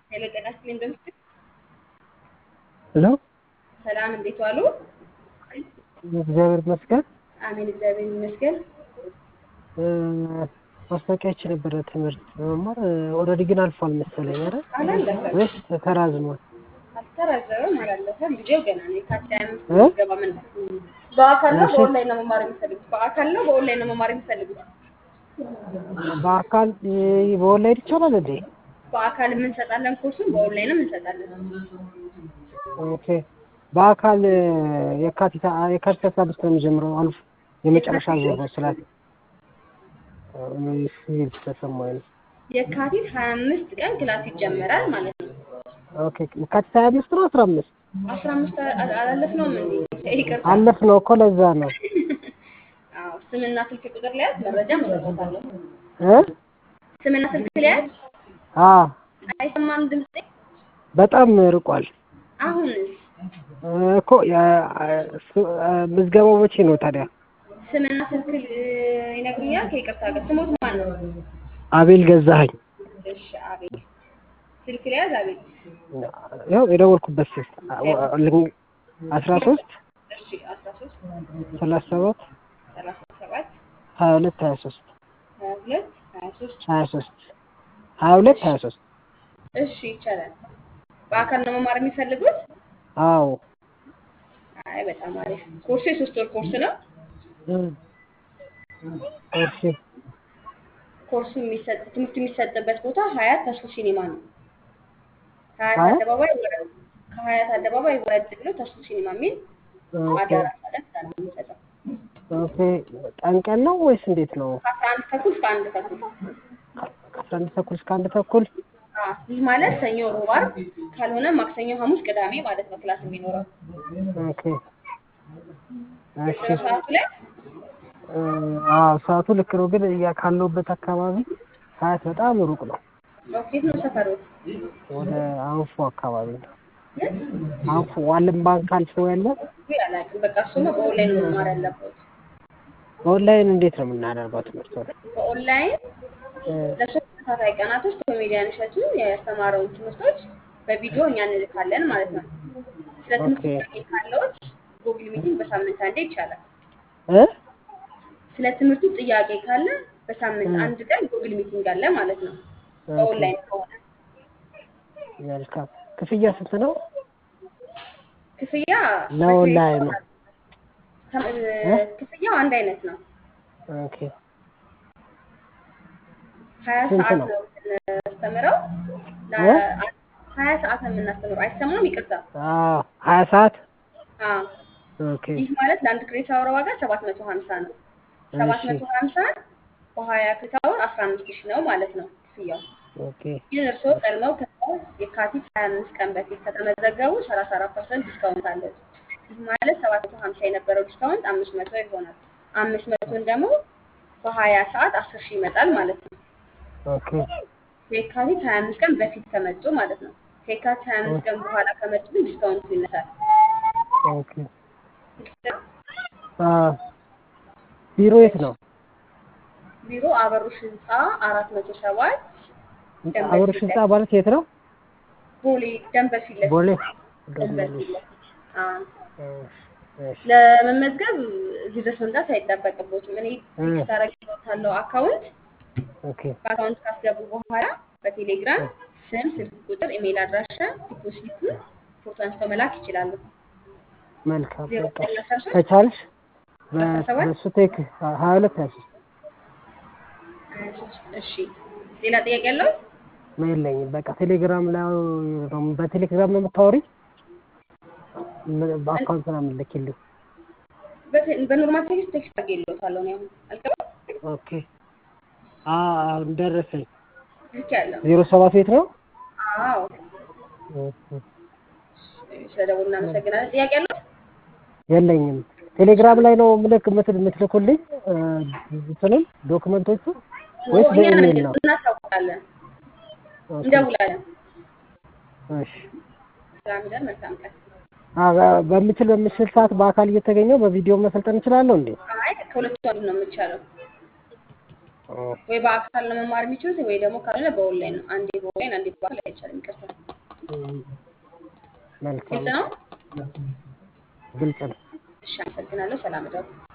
ሄሎ ጤና ይስጥልኝ እንደምስል ሄሎ ሰላም እንዴት ዋሉ? እግዚአብሔር ይመስገን። አሜን እግዚአብሔር ይመስገን። ማስታወቂያ ይቺ ነበረ ትምህርት መማር ኦልሬዲ ግን አልፏል መሰለኝ አይደል? አላለፈም ወይስ ተራዝሟል? አልተራዘመም አላለፈም። ጊዜው ገና ነው። የካቲት ሃያ አምስት እ? ምዝገባ ምን በአካል ነው እሺ። በኦንላይን ነው መማር የሚፈልጉት? በአካል ነው በኦንላይን ነው መማር የሚፈልጉት? በአካል በኦንላይን ይቻላል እንዴ? በአካል የምንሰጣለን ኮርሱን በኦንላይንም እንሰጣለን። ኦኬ። በአካል የካቲት የካቲት አስራ አምስት ነው የሚጀምረው አልፎ የመጨረሻ ዙር ነው ስላት ሲል ተሰማኝ ነው። የካቲት ሀያ አምስት ቀን ክላስ ይጀመራል ማለት ነው። ኦኬ። የካቲት ሀያ አምስት ነው አስራ አምስት አስራ አምስት አላለፍነውም እንዴ? ይቅርታ። አለፍ ነው እኮ ለዛ ነው አዎ ስምና ስልክ ቁጥር ሊያዝ መረጃ መሰጠታለሁ። እ ስምና ስልክ ሊያዝ አ አይሰማም ድምጼ? በጣም ርቋል አሁንስ እኮ ያ- ሱ- ምዝገባው መቼ ነው ታዲያ? ስምና ስልክ ል- ይነግሩኛል? ከይቅርታ ጋር ስሞት ማን ነው? አቤል ገዛኸኝ። እሺ አቤል ስልክ ሊያዝ አቤል ያው የደወልኩበት ስልክ አስራ ሶስት እሺ አስራ ሶስት ሰላሳ ሰባት ሰላሳ ሰባት ሀያ ሁለት ሀያ ሶስት ሀያ ሁለት ሀያ ሶስት ሀያ ሶስት ሀያ ሁለት ሀያ ሶስት እሺ ይቻላል። በአካል ነው መማር የሚፈልጉት? አዎ አይ በጣም አሪፍ። ኮርሱ የሶስት ወር ኮርስ ነው። እም። እሺ ኮርሱ የሚሰጥ ትምህርቱ የሚሰጥበት ቦታ ሀያት ተስፎ ሲኒማ ነው። ሀያት ሀያት? አደባባይ ወረድ ከሀያት አደባባይ ወረድ ብሎ ተስፎ ሲኒማ የሚል ኦኬ አዳራሽ አለ። እዛ ነው የሚሰጠው። ኦኬ ቀን ቀን ነው ወይስ እንዴት ነው? ከአስራ አንድ ተኩል እስከ አንድ ተኩል ከአስራ አንድ ተኩል እስከ አንድ ተኩል አዎ፣ ይህ ማለት ሰኞ፣ ሮብ፣ ዓርብ ካልሆነ ማክሰኞ፣ ሐሙስ፣ ቅዳሜ ማለት ነው ክላስ የሚኖረው ኦኬ እሺ ስነ ሰዓቱ ላይ እ፣ አዎ ሰዓቱ ልክ ነው፣ ግን እያ ካለሁበት አካባቢ ሀያት በጣም ሩቅ ነው። ኦኬት ነው ሰፈሮት ወደ አንፎ አካባቢ ነው። አንፎ ዓለም ባንክ አልፎ ያለ አላውቅም። በቃ እሱማ በኦንላይን ነው መማር ያለበት። ኦንላይን እንዴት ነው የምናደርገው ትምህርት ሆነ? በኦንላይን ለሶስት ተከታታይ ቀናቶች ኮሜዲያን እሸቱ ያስተማረውን ትምህርቶች በቪዲዮ እኛ እንልካለን ማለት ነው። ስለ ትምህርት ኦኬ። ጥያቄ ካለዎት ጉግል ሚቲንግ በሳምንት አንዴ ይቻላል። እ ስለ ትምህርቱ ጥያቄ ካለ በሳምንት እ። አንድ ቀን ጉግል ሚቲንግ አለ ማለት ነው። በኦንላይን ከሆነ መልካም። ክፍያ ስንት ነው? ክፍያ ለኦንላይኑ? ተም- እ? ክፍያው አንድ አይነት ነው። ኦኬ ሀያ ስንት ሰዓት ነው? ነው የምናስተምረው። ለ- እ? ሀያ ሰዓት ነው የምናስተምረው። አይሰማም? ይቅርታ። አዎ ሀያ ሰዓት አዎ ኦኬ ይህ ማለት ለአንድ ክሬት አወር ዋጋ ሰባት መቶ ሀምሳ ነው። ሰባት እሺ መቶ ሀምሳ በሀያ ክሬት አወር አስራ አምስት ሺህ ነው ማለት ነው ክፍያው። ኦኬ ግን እርስዎ ቀድመው የካቲት ሀያ አምስት ቀን በፊት ከተመዘገቡ ሰላሳ አራት ፐርሰንት ዲስካውንት አለው። ይህ ማለት ሰባት መቶ ሀምሳ የነበረው ዲስካውንት አምስት መቶ ይሆናል። አምስት መቶን ደግሞ በሀያ ሰዓት አስር ሺህ ይመጣል ማለት ነው። ኦኬ የካቲት ሀያ አምስት ቀን በፊት ከመጡ ማለት ነው። ከየካቲት ሀያ አምስት ቀን በኋላ ከመጡ ግን ዲስካውንቱ ይነሳል። ኦኬ አ ቢሮ የት ነው? ቢሮ አበሩሽ ህንፃ አራት መቶ ሰባት ደንበል አበሮሽ ፊት ህንፃ ማለት የት ነው? ቦሌ ደንበል ፊት ለፊት ቦሌ ደንበል ፊት ለፊት አዎ። እሺ ለመመዝገብ እዚህ ድረስ መምጣት አይጠበቅቦትም። እኔ እ። ቴክስት አደርግልዎታለሁ አካውንት ኦኬ በአካውንት ካስገቡ በኋላ በቴሌግራም ስም፣ ስልክ ቁጥር፣ ኢሜይል አድራሻ፣ ዲፖዚቱን ፎቶ አንስተው መላክ ይችላሉ። መልካም ዜሮ በቃ ዘጠኝ አስራ ሶስት ከቻልሽ አስራ ሰባት በሱ ቴክ ሀያ ሁለት ሀያ ሶስት ሀያ ሶስት እሺ። ሌላ ጥያቄ ያለው? የለኝም። በቃ ቴሌግራም ላይ ነው በቴሌግራም ነው የምታወሪኝ? ምን- በአካውንት ነው የምልክልኝ? በቴ- በኖርማል ቴክስት ቴክስት አድርጌልዎታለሁ ነው ያሁን አልገባም? ኦኬ አዎ ደረሰኝ። ልክ ያለው ዜሮ ሰባት ቤት ነው? አዎ። ኦኬ። ስለደውል እናመሰግናለን። ጥያቄ ያለው? የለኝም። ቴሌግራም ላይ ነው ምልክ ምትል የምትልኩልኝ እ፣ እንትኑን ዶክመንቶቹ ወይስ እኛ በኢሜል ነው? እናሳውቃለን፣ ኦኬ። እንደውላለን። እሺ ሰላም ይደር። መልካም ቀን። አ በምችል በምችል ሰዓት በአካል እየተገኘው በቪዲዮ መሰልጠን እችላለሁ እንዴ? አይ ከሁለቱ አንዱ ነው የሚቻለው። ወይ በአካል ነው መማር የሚችሉት ወይ ደግሞ ካልሆነ በኦንላይን ነው። አንዴ በኦንላይን አንዴ በአካል አይቻልም። ይቅርታ መልካም ግልጽ ነው? ግልጽ ነው። እሺ፣ አመሰግናለሁ። ሰላም እደሩ።